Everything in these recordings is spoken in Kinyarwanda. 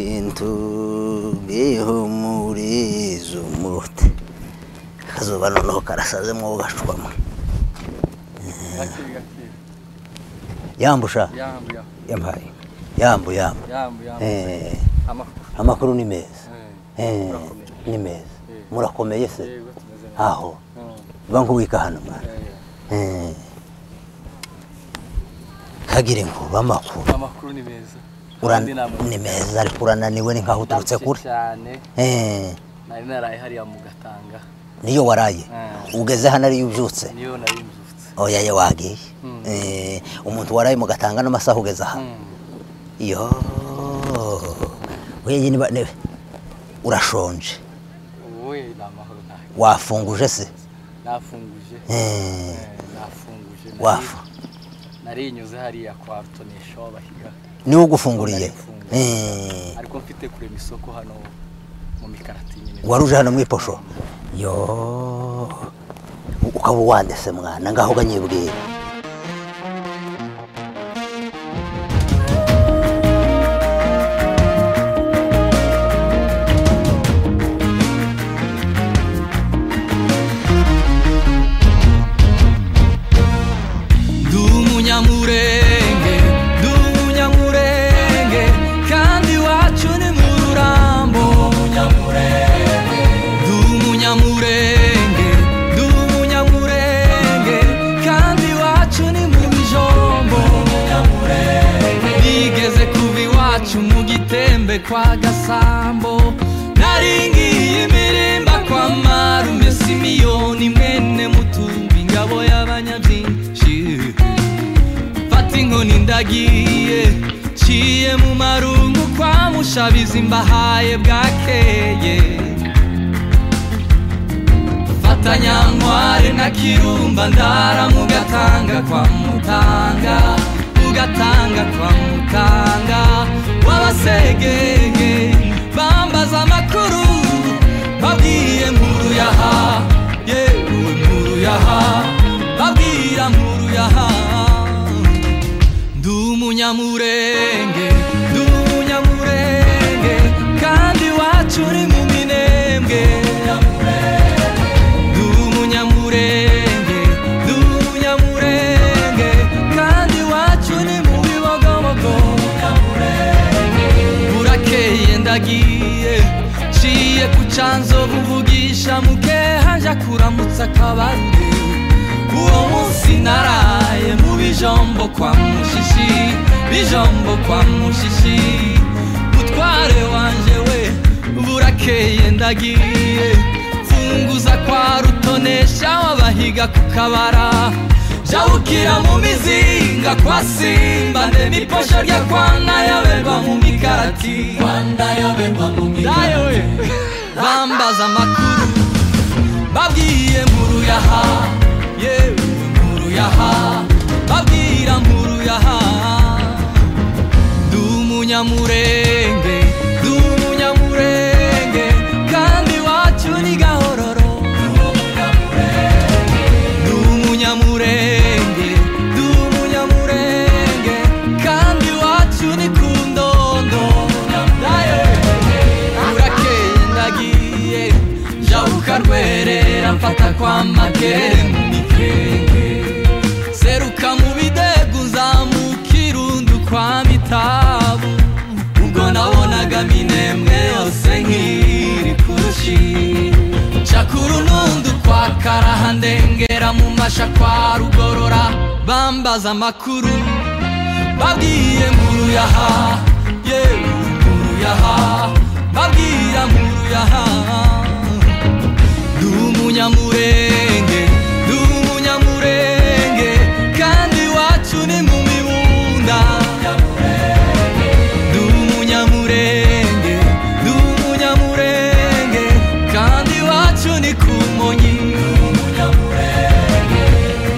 কিন্তু muri izo murute akazuba noneho karasazemo gashwama gakiri gakiri yambusha yambu yambu yampaye yambu yambu yambu yambu Eh, amakuru amakuru ni meza Eh, Eh, murakomeye. ni meza Eh. murakomeye se yego tumeze neza aho Mm, uba nk'uwika hano mwana eh, Eh. kagire ngo ube amakuru amakuru ni meza Uran- Kandi ntabwo ni meza ariko urananiwe ni nkaho uturutse ndarushye kure cyane Eh, nari naraye hariya mu gatanga niyo waraye Eh. ugeze hano ariyo ubyutse niyo nari nzutse oya ye wagiye Mm. Eh, umuntu waraye mu gatanga n'amasaha ugeze aha Mm, yo wenyine niba nebe urashonje wowe ni amahoro ntahe wafunguje se nafunguje Eh, Eh, nafunguje Nari- wafu narinyuze hariya kwa rutonesho bahiga niwe ugufunguriye Narifunguye. Eh, ariko mfite kurema isoko hano mu mikarati nyine waruje hano mu iposho yo ukaba uwandese mwana ngaho uganyibwira ndi umunyamurenge ndi umunyamurenge kandi iwacu ni mu rurambo ndi umunyamurenge ndi umunyamurenge kandi iwacu ni mu bijombo nigeze kuba iwacu mu gitembe kwa gasambo naringiye imirimba kwa marume simiyoni mwene mutumbi ingabo y'abanyabyinshi mfata inkoni ndagiye ciye mu marungu kwa mushabizi mbahaye bwakeye mfata nyankware na kirumba ndara mu gatanga kwa mutanga mu gatanga kwa mutanga w'abasegenge bambaza amakuru babwiye nkuru yaha yewe nkuru yaha babwira nkuru yaha ndi umunyamurenge ndi umunyamurenge kandi iwacu uri mu minembwe ndi umunyamurenge ndi umunyamurenge kandi iwacu ni mu bibogobogo burakeye ndagiye ciye ku canzovu uvugisha mukeha nja kuramutsa akabarure uwo munsi naraye mu bijombo kwa mushishi bijombo kwa mushishi mutware wanje we burakeye ndagiye mfunguza kwa rutonesha wabahiga ku kabara jabukira mu mizinga kwa simba nemiposho rya kwana yaberwa mu mikarati kwana yaberwa mu mikarati bambaza amakuru babwiye nkuru yaha yewe nkuru yaha babwira nkuru yaha ndi umunyamurenge ndi umunyamurenge kandi iwacu ni gahororo ndi umunyamurenge ndi umunyamurenge kandi iwacu ni ku ndondo urakeye ndagiye jya ukarwerera mfata kwa makere mu mikenge seruka mu bidegu uzamuka irundu kwa mitabu ubwo nabonaga minembwe yose nk'iri kurushi nca ku runundu kwa karaha ndengera mu masha kwa rugorora bambaza amakuru babwiye nkuru yaha yewe nkuru yaha babwira nkuru yaha ndi umunyamurenge ndi umunyamurenge kandi iwacu ni mu mibunda ndi umunyamurenge ndi umunyamurenge kandi iwacu ni ku monyi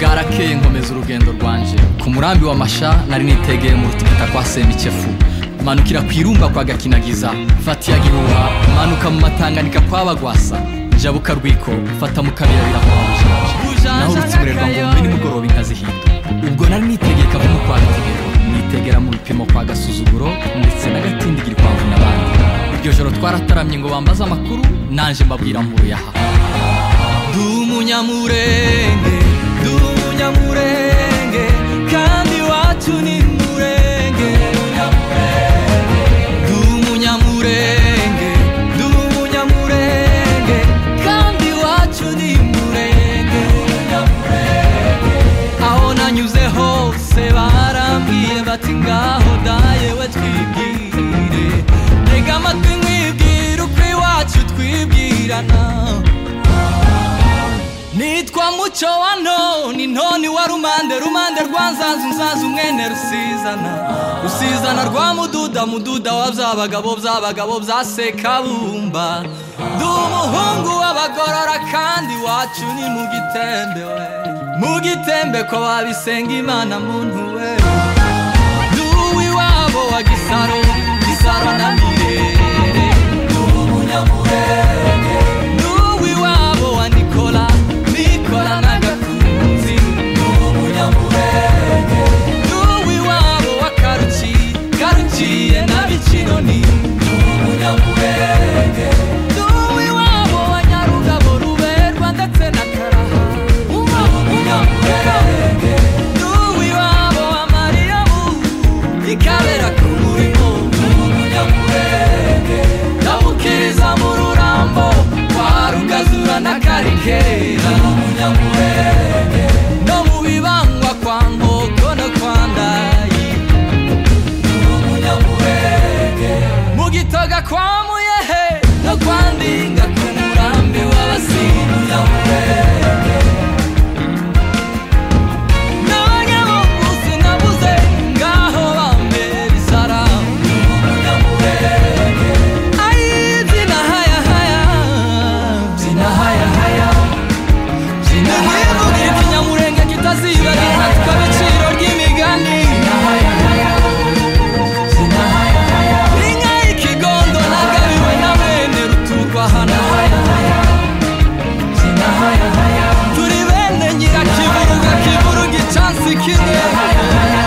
bwarakeye nkomeza urugendo rwanje ku murambi wa masha nari nitegeye mu rutubita kwa semikefu manukira ku irumba kwa gakinagiza mfata iya gihuha manuka mu matanganika kwa bagwasa njabuka rwiko mfata mu kabira birakwa bujanje naho rutsiburerwa ngo mbe nimugoroba inka zihinda ubwo nari nitegeye kavumu kwa rutegero nitegera mu bipimo kwa gasuzuguro ndetse n'agatindigiri kwa vuna nijoro twarataramye ngo bambaze amakuru nanjye mbabwira muruyaha ndi umunyamurenge ndi umunyamurenge kandi iwacu ni murenge ndi umunyamurenge ndi umunyamurenge kandi iwacu ni murenge aho nanyuze hose barambwiye bati ngaho dayewe twibwire ntega amatwi mwibwira uko iwacu twibwirana nitwa muco wa noni noni wa rumande rumande rwa nzanzu nzanzu mwene rusizana rusizana rwa mududa mududa wa byabagabo byabagabo bya sekabumba ndi umuhungu w'abagorora kandi iwacu ni mu gitembe we mu gitembe ko babisenga imana muntu we ndi uw'iwabo wa gisaro gisaro na mirere ndi umunyamurenge n'uwi wabo wa nikola nikola n'agakunzi n'umunyamurenge n'uwi wabo wa karuci karuciye na bicinoni n'umunyamurenge n'uwi wabo wa nyarugabo ruberwa ndetse na karaha n'umunyamurenge n'uwi wabo wa mariyamu ikabera ku murimo n'umunyamurenge ndamukiriza mu rurambo kwa rugazura na karikera n'umunyamurenge no mu bibangwa kwa nkoko no kwa ndayi n'umunyamurenge mu gitoga kwa muyehe no kwa ndinga ku murambi w'abasini n'umunyamurenge nange mu munsi nabuze ngaho bambera isaramu n'umunyamurenge Ay, zina haya haya zina haya haya zina haya kugira ikinyamurenge kitazibagirana tukabiciro ry'imigani zina haya haya zina haya haya inka y'ikigondo nagabiwe na bene rutukwa hano haya haya zina haya haya turi bene nyirakiburuga kiburuga icansi kimwe haya haya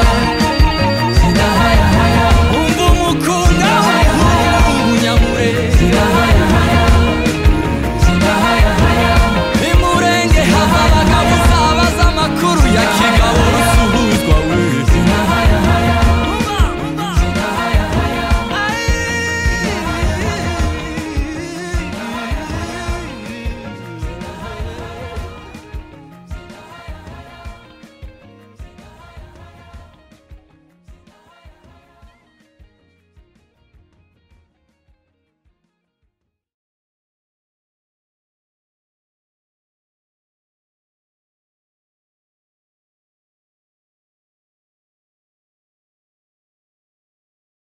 zina haya haya undi umukunda w'umunyamurenge zina haya